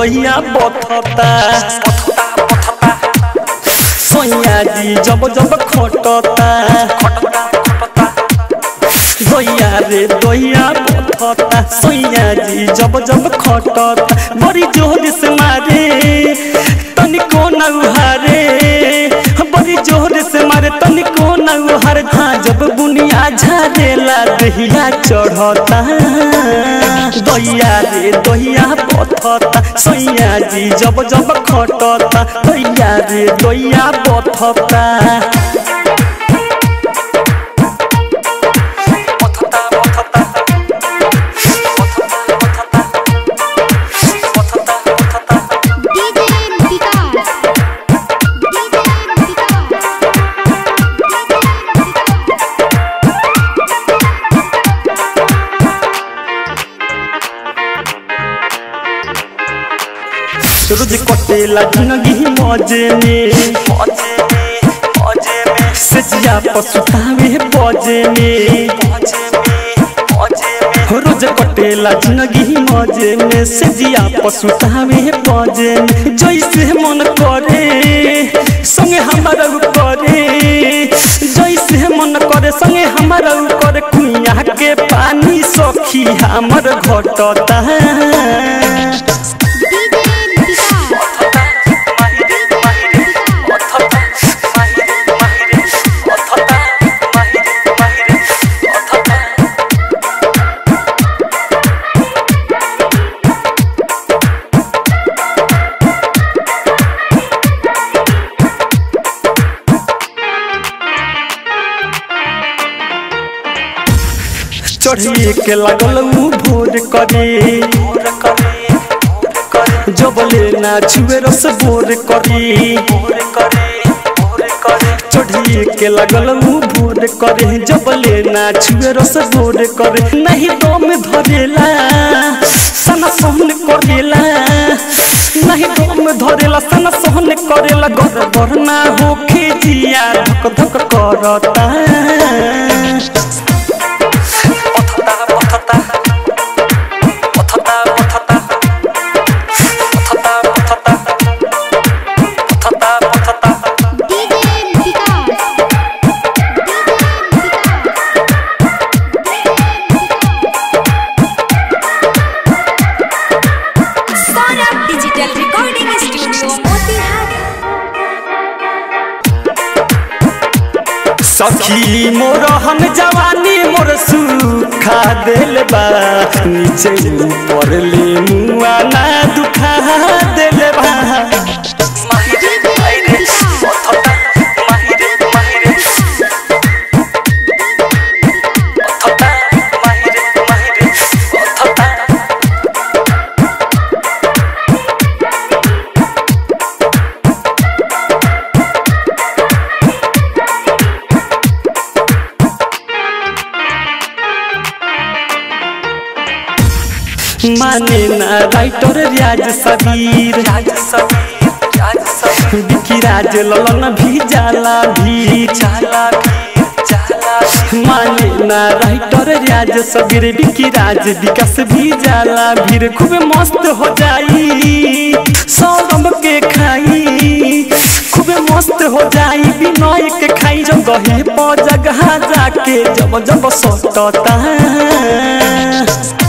दहिया बथता सैया जी जब जब खटता दहिया रे दहिया बथता सैया जी जब जब खटता बड़ी जोर से मारे तनिको न उहारे बड़ी जोर से मारे तनिको न उहारे हाँ जब बुनिया झारेला दहिया चढ़ता दहिया रे दहिया बथता सैया जी जब जब खटता दहिया रे दहिया बथता DJ विकास DJ विकास रोज कटेला जिंदगी मजे में सजिया पसुतावे बजे में रोज कटेला जिंदगी मजे में सजिया पसुतावे बजे में जैसे मन करे संगे हमारा करे जैसे मन करे संगे हमारा करे कुइया के पानी सखी हमर घटता DJ विकास चढ़िए के लगल ऊ भोर करे जबले ना छुए रस बोर करे चढ़िए के लगल ऊ भोर करे जबले ना छुए रस बोर करे नहीं दम धरेला सना सहन करेला नहीं दम धरेला सना सहन करेला घर घर ना होखे जिया धक धक करता DJ Vikas Saurabh digital recording studio Motihari सखी मोर हम जवानी मोर सुखा दिल बा नीचे ऊपर ले मुआ ना दुखा दिल बा माने ना राइटर राज सबीर बिकी राज ललन भी जाला भी जाला माने ना राइटर राज सबीर बिकी राज विकास भी जाला भीड़ खूब मस्त हो जाई सौरभ के खाई खूब मस्त हो जाई बिनय के खाई जब गहे पर जगह जाके जब जब सटता